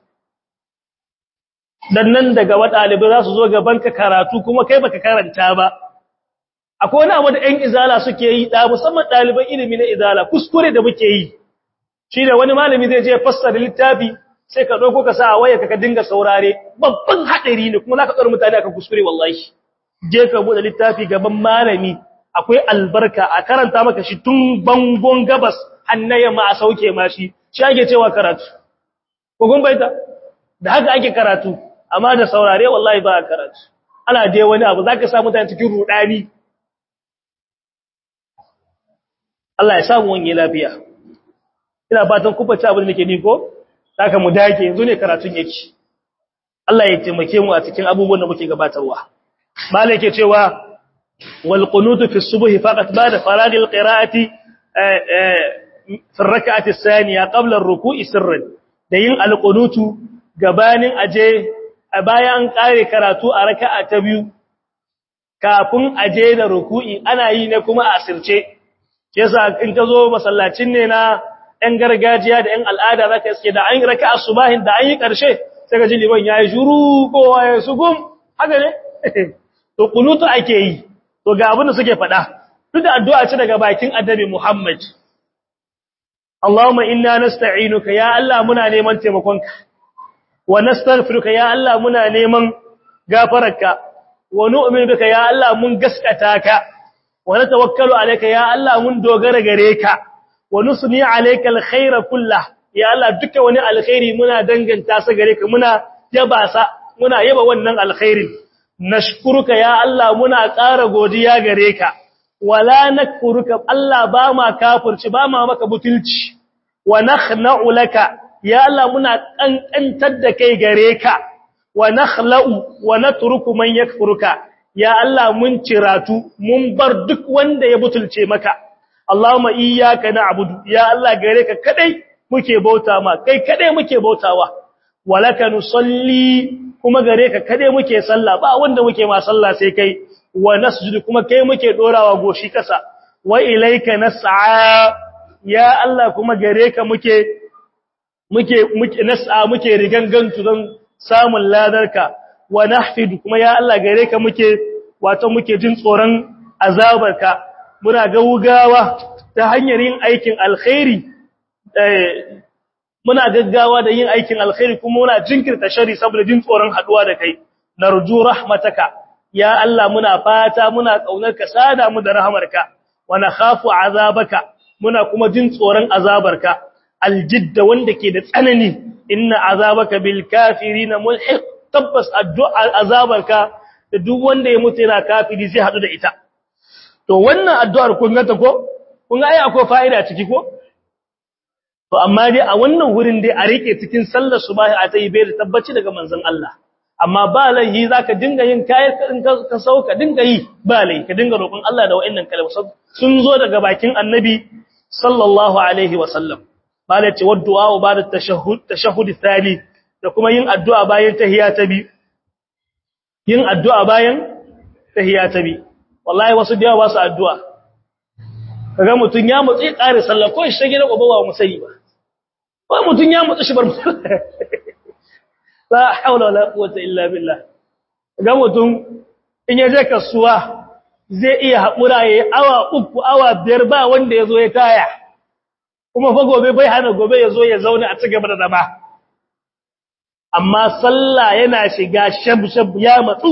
dan nan daga wa dalibai za su zo gaban ka karatu kuma kai baka karanta ba akwai wani abu da ɗan izala suke yi da musamman ɗaliban ilimi na izala kuskure da muke yi shi da wani malami zai je fassara littafi sai ka ɗauko ka sa a waya ka dinga saurare babban haɗari ne kuma za ka ɗaura mutane akan kuskure wallahi je ka buɗe littafi gaban malami akwai albarka a karanta maka shi tun bangon gabas hannayen ma a sauke ma shi shi ake cewa karatu ko kun baita da haka ake karatu amma da saurare wallahi ba karatu ana dai wani abu zaka sa mutane cikin rudani Allah ya samu wani lafiya ina fatan ku fata abin da nake ni ko haka mu dake yanzu ne karatun yake Allah ya taimake mu a cikin abubuwan da muke gabatarwa malai yake cewa wal qunut fi subh faqat ba'da faragh al qira'ati fi ar-rak'ati ath-thaniya qabla ar-ruku'i sirran da yin al qunutu gabanin aje bayan an kare karatu a raka'a ta biyu kafin aje da ruku'i ana yi ne kuma a asirce yasa in ka zo masallacin ne na ɗan gargajiya da ɗan al'ada za ka iske da an raka a subahin da an yi ƙarshe sai ka ji liman ya yi shuru kowa ya su gum haka ne to kunutu ake yi to ga abin da suke faɗa duk da addu'a ce daga bakin annabi Muhammad Allahumma inna nasta'inuka ya Allah muna neman taimakonka wa nastaghfiruka ya Allah muna neman gafararka wa nu'minu bika ya Allah mun gaskata ka wa natawakkalu alayka ya Allah mun dogara gare ka wa nusni alayka alkhaira kullah ya Allah duka wani alkhairi muna danganta sa gare ka muna yaba sa muna yaba wannan alkhairin nashkuruka ya Allah muna ƙara godiya gare ka wala nakfuruka Allah ba ma kafirci ba ma maka butulci wa nakhna'u laka ya Allah muna kankantar da kai gare ka wa nakhla'u wa natruku man yakfuruka ya Allah mun ciratu mun bar duk wanda ya butulce maka Allahumma iyyaka na'budu ya Allah gare ka kadai muke bauta ma kai kadai muke bautawa walaka nusalli kuma gare ka kadai muke sallah ba wanda muke ma sallah sai kai wa nasjudu kuma kai muke dorawa goshi kasa wa ilayka nas'a ya Allah kuma gare ka muke muke muke nas'a muke rigangantu don samun ladarka wa nahfidu kuma ya Allah gare ka muke wato muke jin tsoron azabarka muna gaugawa ta hanyar yin aikin alkhairi muna gaggawa da yin aikin alkhairi kuma muna jinkirta shari saboda jin tsoron haduwa da kai narju rahmataka ya Allah muna fata muna kaunar ka sada mu da rahmarka wa nakhafu azabaka muna kuma jin tsoron azabarka aljidda wanda ke da tsanani inna azabaka bil kafirin mulhiq tabbas addu'a azabarka da duk wanda ya mutu yana kafiri zai hadu da ita to wannan addu'ar kun ga ta ko kun ga ai akwai fa'ida ciki ko to amma dai a wannan wurin dai a rike cikin sallar subahi a tayi bai da tabbaci daga manzon Allah amma ba laihi zaka dinga yin kayan ka sauka dinga yi ba laihi ka dinga roƙon Allah da wa'annan kalmomi sun zo daga bakin annabi sallallahu alaihi wa sallam bala ce waddu'a wa bada tashahhud tashahhud thani da kuma yin addu'a bayan tahiyya ta bi yin addu'a bayan tahiyya ta bi wallahi wasu da yawa su addu'a kaga mutun ya mutsi ƙare sallah ko shi gida gobe ba mu sani ba ko mutun ya mutsi shi bar la haula wala quwwata illa billah kaga mutun in ya je kasuwa zai iya haƙura yayi awa uku awa biyar ba wanda yazo ya taya kuma fa gobe bai hana gobe yazo ya zauna a ci gaba da zama amma sallah yana shiga shab-shab ya matsu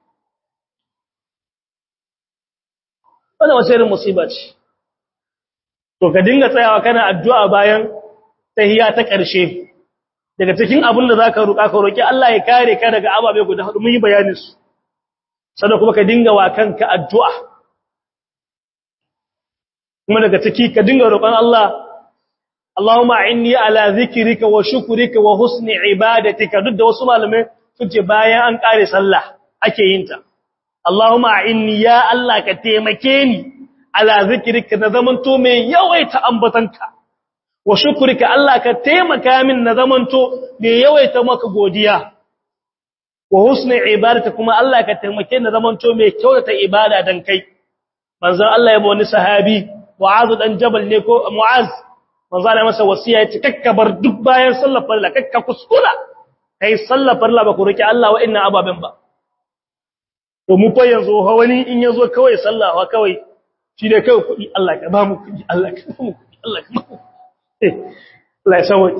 wannan wace irin musiba ce to ka dinga tsayawa kana addu'a bayan tahiyya ta ƙarshe daga cikin abin da zaka roƙa ka roƙi Allah ya kare ka daga ababe guda hudu mun yi bayanin su sannan kuma ka dinga wa kanka addu'a kuma daga ciki ka dinga roƙon Allah Allahumma inni ala zikrika wa shukrika wa husni ibadatika duk da wasu malamai suke bayan an kare sallah ake yin ta Allahumma a'inni ya Allah ka taimake ni ala zikrika na zamanto mai yawaita ambatanka wa shukrika Allah ka taimaka min na zamanto mai yawaita maka godiya wa husni ibadata kuma Allah ka taimake ni na zamanto mai kyautata ibada dan kai manzon Allah ya wani sahabi Mu'az dan Jabal ne ko Mu'az manzon Allah masa wasiya yace kakkabar duk bayan sallar farilla kakka kuskura kai sallar farilla ba ku roki Allah wa inna ababen ba to mu fa yanzu ha wani in yazo kawai sallah wa kawai shi ne kawai kudi Allah ka ba mu kudi Allah ka ba mu kudi Allah ka ba mu eh Allah ya sawo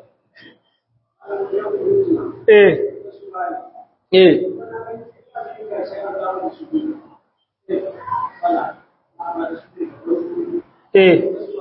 eh eh eh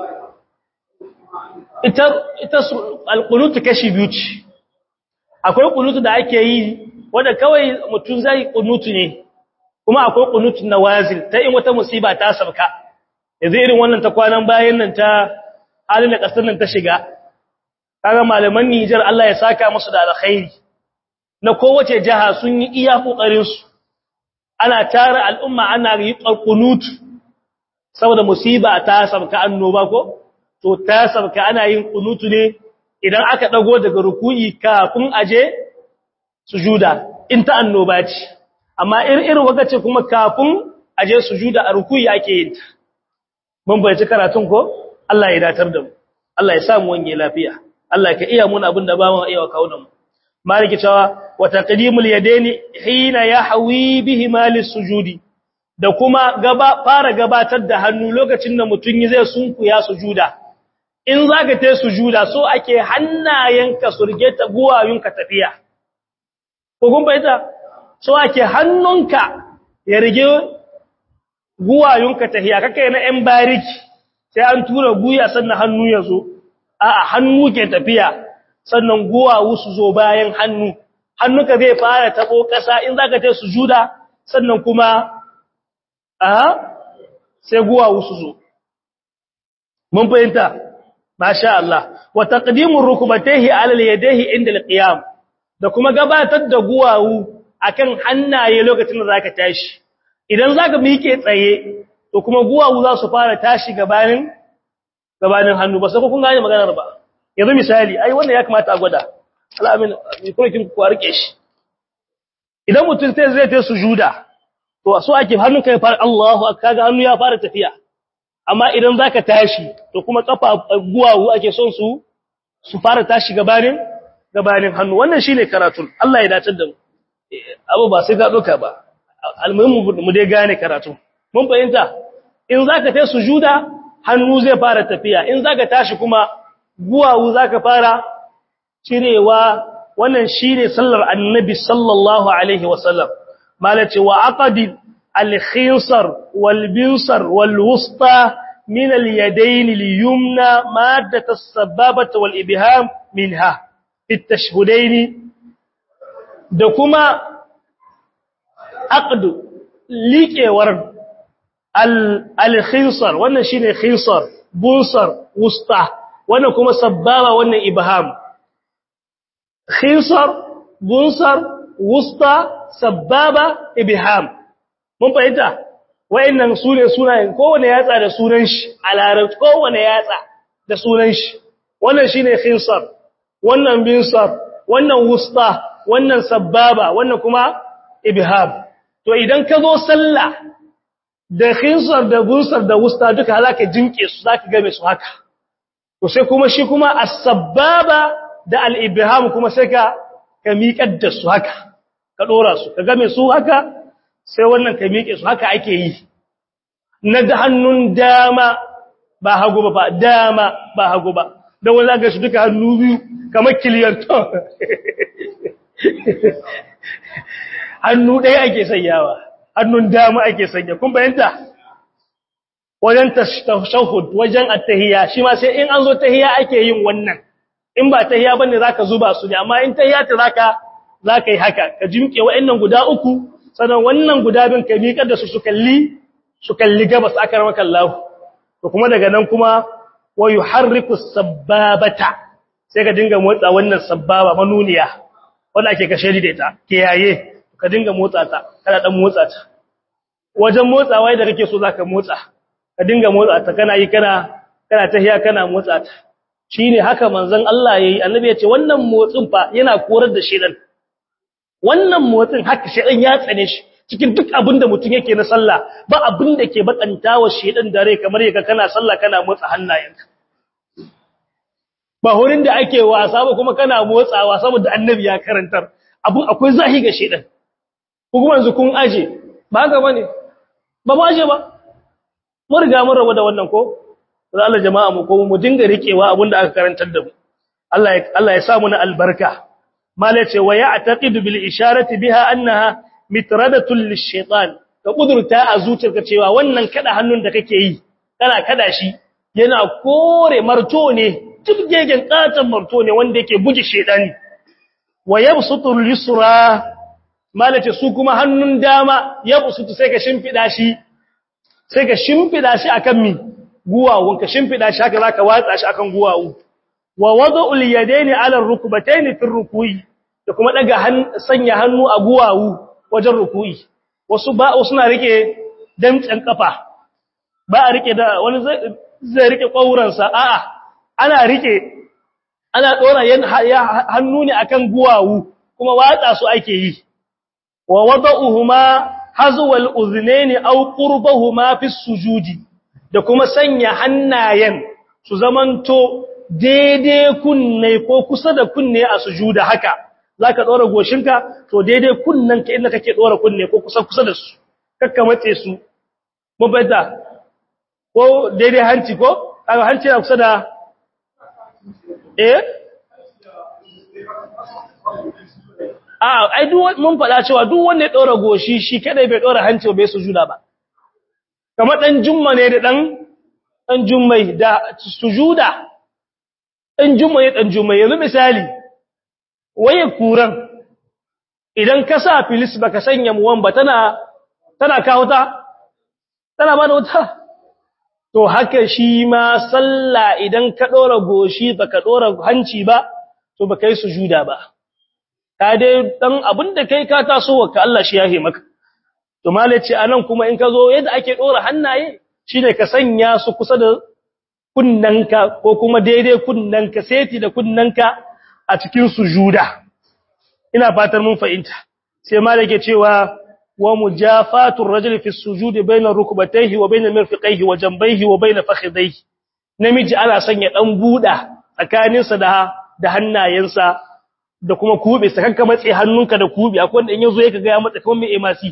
ita ita alqunut kashi biyu ce akwai qunut da ake yi wanda kawai mutun zai qunut ne kuma akwai qunut nawazil ta in wata musiba ta sabka yanzu irin wannan ta kwanan bayan nan ta halin da kasar nan ta shiga kaga malaman Niger Allah ya saka musu da alkhairi na kowace jaha sun yi iya kokarin su ana tara al'umma ana yi qunut saboda musiba ta sabka annoba ko to ta sabka ana yin qunut ne idan aka dago daga ruku'i kafin aje sujuda in ta annoba ce amma irin wagace kuma kafin aje sujuda a ruku'i ake yin ta mun bayyana karatun ko Allah ya datar da mu Allah ya sa mu wange lafiya Allah ka iya mun abin da ba mu iya kawo da mu maliki cewa wa taqdimul yadaini hina yahwi bihi malis sujudi da kuma gaba fara gabatar da hannu lokacin da mutun zai sunkuya sujuda in zaka tayi sujuda so ake hannayenka surge ta guwayunka tafiya ko kun bayyana so ake hannunka ya rige guwayunka tahiya kake na ɗan bariki sai an tura guya sannan hannu ya zo a'a hannu ke tafiya sannan guwawu su zo bayan hannu hannuka zai fara tabo ƙasa in zaka ta sujuda sannan kuma a sai guwawu su zo mun fahimta masha Allah wa taqdimur rukbatayhi ala al-yadayhi inda al-qiyam da kuma gabatar da guwawu akan hannaye lokacin da zaka tashi idan zaka miƙe tsaye to kuma guwawu za su fara tashi gabanin gabanin hannu ba sai kun gane maganar ba yanzu misali ai wannan ya kamata a gwada alamin mi kuma kin ku rike shi idan mutum sai zai ta sujuda to so ake hannu kai fara Allahu akbar hannu ya fara tafiya amma idan zaka tashi to kuma kafa guwawu ake son su su fara tashi gabanin gabanin hannu wannan shine karatun Allah ya dace da mu abu ba sai ka doka ba almuhimmu mu dai gane karatu mun fahimta in zaka ta sujuda hannu zai fara tafiya in zaka tashi kuma guwawu zaka fara cirewa wannan shine sallar annabi sallallahu alaihi wasallam malace wa aqdi al-khinsar wal binsar wal wusta min al-yadayn al-yumna maddat as-sababah wal ibham minha fi at-tashhudayn da kuma aqdu liƙewar al-khinsar wannan shine khinsar bunsar wusta wannan kuma sababa wannan ibham khinsar bunsar wusta sababa ibham mun fahimta wayannan sune sunayen kowanne yatsa da sunan shi a larabci kowanne yatsa da sunan shi wannan shine khinsar wannan binsar wannan wusta wannan sababa wannan kuma ibham to idan ka zo sallah da khinsar da bunsar da wusta duka zaka jinke su zaka game su haka to sai kuma shi kuma as-sababa da al-ibham kuma sai ka ka miƙar da su haka ka dora su ka game su haka sai wannan ka miƙe su haka ake yi na da hannun dama ba hagu ba dama ba hagu ba dan wani zaka shi duka hannu biyu kamar kiliyar to hannu ɗaya ake sanyawa hannun dama ake sanya kun bayanta wajen tashahhud wajen at-tahiyya shi ma sai in an zo tahiyya ake yin wannan in ba tahiyya bane zaka zuba su ne amma in tahiyya ta zaka zaka yi haka ka jimke wa'annan guda uku sannan wannan guda bin ka miƙar da su su kalli su kalli gabas aka ramaka Allah to kuma daga nan kuma wa yuharriku sababata sai ka dinga motsa wannan sababa manuniya wanda ake kashe da ita ke yaye ka dinga motsa ta kana dan motsa ta wajen motsawa da kake so zaka motsa ka dinga motsa ta kana yi kana kana tahiya kana motsa ta shine haka manzon Allah yayi annabi ya ce wannan motsin fa yana korar da shedan wannan motsin haka shedan ya tsane shi cikin duk abin da mutum yake na sallah ba abin da ke bakantawa shedan dare kamar yaka kana sallah kana motsa hannayenka ba hurin da ake wasa ba kuma kana motsawa saboda annabi ya karantar abun akwai zahi ga shedan ko kuma yanzu kun aje ba ga bane ba ba aje ba mun riga mun rabu da wannan ko sai Allah jama'a mu ko mu dinga rikewa abinda aka karantar da mu Allah ya Allah ya sa mu na albarka mala ce wa ya'taqidu bil isharati biha annaha mitradatun lishaitan ka kudurta a zuciyarka cewa wannan kada hannun da kake yi kana kada shi yana kore marto ne tubgegen katan marto ne wanda yake buji shedani wa yabsutu al-yusra malace su kuma hannun dama yabsutu sai ka shimfida shi sai ka shimfida shi akan mi guwawun ka shimfida shi haka zaka watsa shi akan guwawu wa wada'ul yadaini 'ala ar-rukbatayn fi ar-ruku'i da kuma daga sanya hannu a guwawu wajen ruku'i wasu ba suna rike damtsen kafa ba a rike da wani zai rike kwauransa a'a ana rike ana dora hannu ne akan guwawu kuma watsa su ake yi wa wada'uhuma hazwal uznaini aw qurbahuma fi sujudi da kuma sanya hannayen su zamanto daidai kunne ko kusa da kunne a sujuda haka zaka dora goshinka to daidai kunnanka inda kake dora kunne ko kusa kusa da su kakka matse su mun bayyana ko daidai hanci ko kaga hanci na kusa da eh a ai duk mun faɗa cewa duk wanda ya dora goshi shi kadai bai dora hanci bai sujuda ba kamar dan jumma ne da dan dan jummai da sujuda dan jumma ne dan jummai yanzu misali waye kuran idan ka sa filis baka sanya muwan ba tana tana kawo ta tana ba da wuta to haka shi ma sallah idan ka dora goshi baka dora hanci ba to baka yi sujuda ba ka dai dan abinda kai ka taso wa ka Allah shi yahe maka to malaci anan kuma in ka zo yadda ake dora hannaye shine ka sanya su kusa da kunnanka ko kuma daidai kunnanka seti da kunnanka a cikin sujuda ina fatan mun fahimta sai malike cewa wa mujafatu ar-rajuli fi as-sujudi bayna rukbatayhi wa bayna mirfiqayhi wa janbayhi wa bayna fakhidayhi namiji ana sanya dan buda tsakaninsa da da hannayensa da kuma kube sakanka matse hannunka da kube akwai wanda in yazo yake ga ya matse kamar mai emasi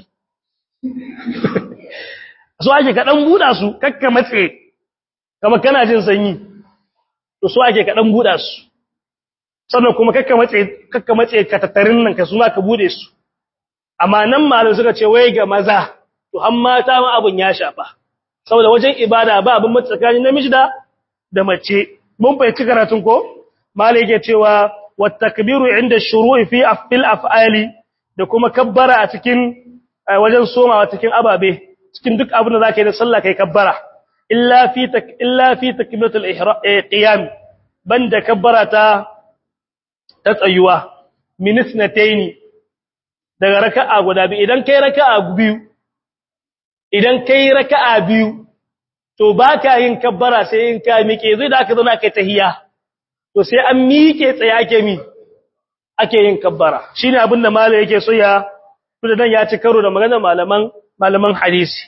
so ake ka dan buda su kakka matse kamar kana jin sanyi to so ake ka dan buda su sannan kuma kakka matse kakka matse ka tattarin nan ka suma ka bude su amma nan malamai suka ce wai ga maza to an mata ma abun ya shafa saboda wajen ibada ba abin matse tsakanin namiji da da mace mun fahimci karatun ko malai yake cewa wat takbiru inda shuru'i fi afil af'ali da kuma kabbara a cikin wajen somawa cikin ababe cikin duk abin da zaka yi da sallah kai kabbara illa fi tak illa fi takbiratul ihram qiyam banda kabbara ta ta tsayuwa minisnataini daga raka'a guda biyu idan kai raka'a biyu idan kai raka'a biyu to baka yin kabbara sai in ka miƙe zai da aka zauna kai tahiyya to sai an miƙe tsaye ake mi ake yin kabbara shine abin da malai yake so ya tunda dan ya ci karo da maganar malaman malaman hadisi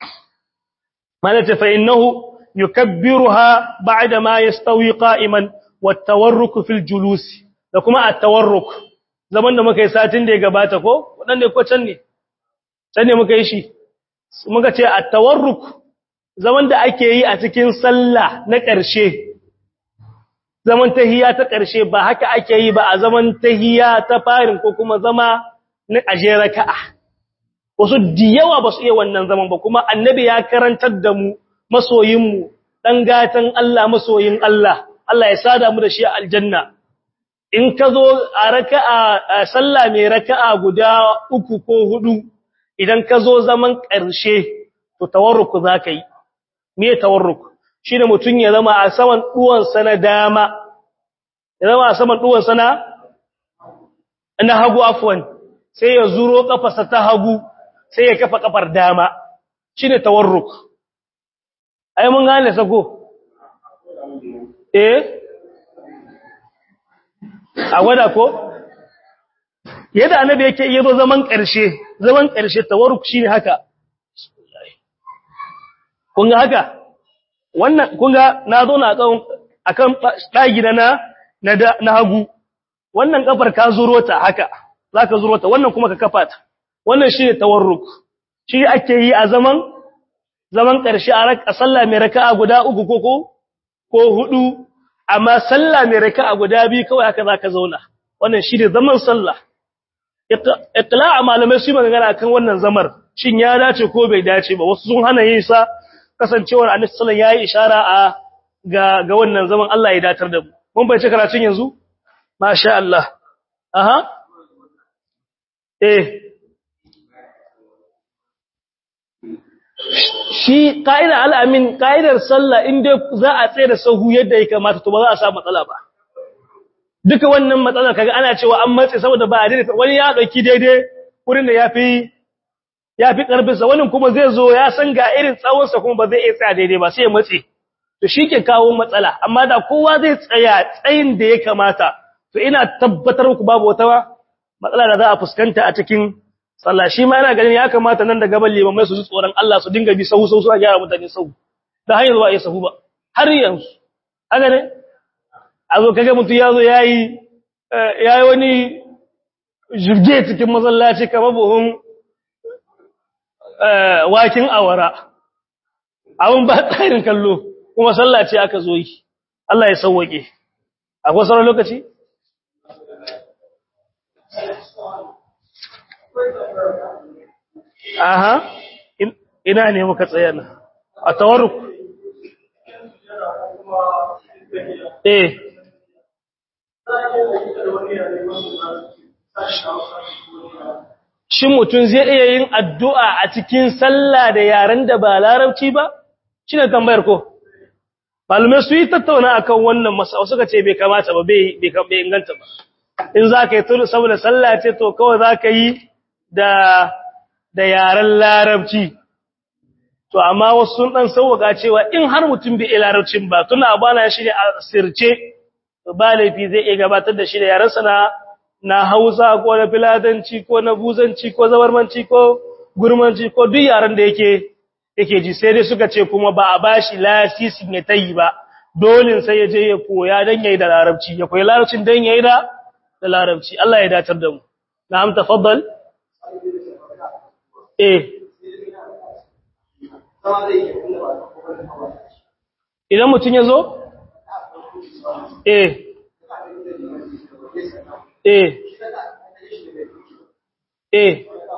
malai ta fa innahu yukabbiruha ba'da ma yastawi qa'iman wat tawarruk fil julus da kuma at-tawarruk zaman da muka yi satin da ya gabata ko wadanne ko can ne can ne muka yi shi muka ce at-tawarruk zaman da ake yi a cikin sallah na ƙarshe zaman tahiyya ta ƙarshe ba haka ake yi ba a zaman tahiyya ta farin ko kuma zama na aje raka'a wasu diyawa ba su iya wannan zaman ba kuma annabi ya karantar da mu masoyin mu dan gatan Allah masoyin Allah Allah ya sada mu da shi a aljanna in ka zo a raka'a sallah mai raka'a guda uku ko hudu idan ka zo zaman ƙarshe to tawarruku zaka yi me tawarruk shine mutun ya zama a saman duwan sa na dama ya zama a saman duwan sa na na hagu afwan sai ya zuro kafarsa ta hagu sai ya kafa kafar dama shine tawarruk ai mun gane sako eh a gwada ko yadda annabi yake iya zo zaman ƙarshe zaman ƙarshe tawarruk shine haka kun ga haka wannan kun ga na zo na akan akan dagi na na na hagu wannan kafar ka zuro ta haka zaka zuro ta wannan kuma ka kafa ta wannan shine tawarruk shi ake yi a zaman zaman ƙarshe a raka sallah mai raka'a guda uku ko ko ko hudu amma sallah mai raka'a guda biyu kawai haka zaka zauna wannan shine zaman sallah iqla'a malamai su magana akan wannan zamar shin ya dace ko bai dace ba wasu sun hana yin sa kasancewar annabi sallallahu alaihi wasallam yayi ishara a ga ga wannan zaman Allah ya datar da mu mun bai ci karatun yanzu masha Allah aha eh shi ƙa'ida al'amin ƙa'idar sallah inda za a tsaye da sahu yadda ya kamata to ba za a samu matsala ba duka wannan matsalar kaga ana cewa an matse saboda ba a daidai wani ya ɗauki daidai wurin da ya fi ya fi ƙarfinsa wani kuma zai zo ya san ga irin tsawonsa kuma ba zai iya tsaya daidai ba sai ya matse to shi ke kawo matsala amma da kowa zai tsaya tsayin da ya kamata to ina tabbatar muku babu wata matsala da za a fuskanta a cikin sallah shi ma yana ganin ya kamata nan da gaban limamai su ji tsoron Allah su dinga bi sahu sahu su gyara mutane sahu da har yanzu ba yi sahu ba har yanzu haka ne a zo kaga mutum ya zo yayi yayi wani jirge cikin masallaci kamar buhun wakin awara abun ba tsarin kallo kuma sallah ce aka zo yi Allah ya sauwake akwai sauran lokaci aha ina ne muka tsaya na a tawarruk eh shin mutum zai iya yin addu'a a cikin sallah da yaren da ba larabci ba shine tambayar ko malume su yi tattauna akan wannan masa suka ce bai kamata ba bai bai inganta ba in za ka yi tulu saboda sallah ce to kawai za ka yi da da yaren larabci to amma wasu sun dan sauwaka cewa in har mutum bai larabcin ba tuna abana shi ne a sirce to ba laifi zai iya gabatar da shi da yaren sa na na Hausa ko na Filatanci ko na Buzanci ko Zabarmanci ko Gurmanci ko duk yaren da yake yake ji sai dai suka ce kuma ba a bashi lasisin ya tayi ba dole sai ya je ya koya dan yayi da larabci ya koyi larabcin dan yayi da da larabci Allah ya datar da mu na'am tafaddal eh idan mutum ya zo eh eh eh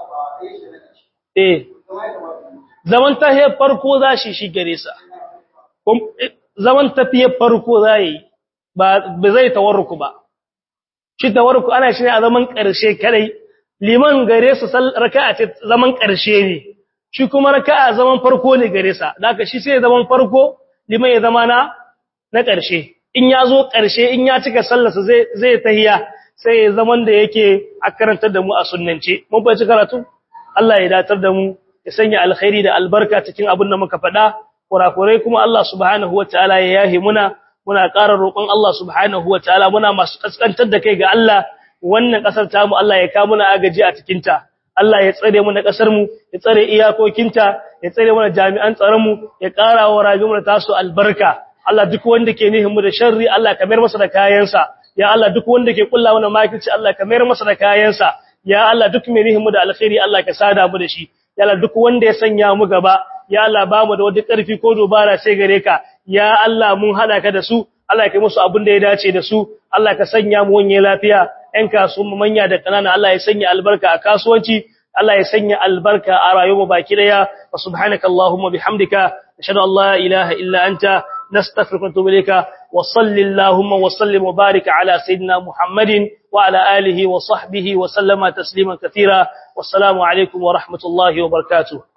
eh zaman tahiyar farko za shi shi gare sa zaman tafiyar farko za yi ba zai tawarruku ba shi tawarruku ana shi ne a zaman ƙarshe kadai liman gare su raka'a ce zaman ƙarshe ne shi kuma raka'a zaman farko ne gare sa daga shi sai zaman farko liman ya zama na na ƙarshe in ya zo ƙarshe in ya cika sallarsa zai zai tahiya sai ya zaman da yake a karantar da mu a sunnance mun bai karatu Allah ya datar da mu ya sanya alkhairi da albarka cikin abin da muka faɗa kurakurai kuma Allah subhanahu wataala ya yahi muna muna ƙara roƙon Allah subhanahu wataala muna masu kaskantar da kai ga Allah wannan ƙasar tamu Allah ya kawo muna agaji a cikin ta Allah ya tsare mu na ƙasar mu ya tsare iyakokinta ya tsare mana jami'an tsaron mu ya ƙara wa rayuwar tasu albarka Allah duk wanda ke nihin mu da sharri Allah ka mayar masa da kayansa ya Allah duk wanda ke kulla mana makirci Allah ka mayar masa da kayansa ya Allah duk mai nihin mu da alkhairi Allah ka sada mu da shi ya Allah duk wanda ya sanya mu gaba ya Allah ba mu da wani ƙarfi ko dubara sai gare ka ya Allah mun hada ka da su Allah ka yi musu abin da ya dace da su Allah ka sanya mu wanye lafiya ‘yan kasuwan manya da ƙanana Allah ya sanya albarka a kasuwanci, Allah ya sanya albarka a rayuwa baki daya, wa subhanaka Allahumma bihamdika, ashhadu an la ilaha illa anta, nastaghfiruka wa atubu ilayka, wa sallallahu wa sallim wa barika ala sayyidina Muhammadin wa ala alihi wa sahbihi wa sallama tasliman kathira. Wassalamu alaikum wa rahmatullahi wa barakatuh.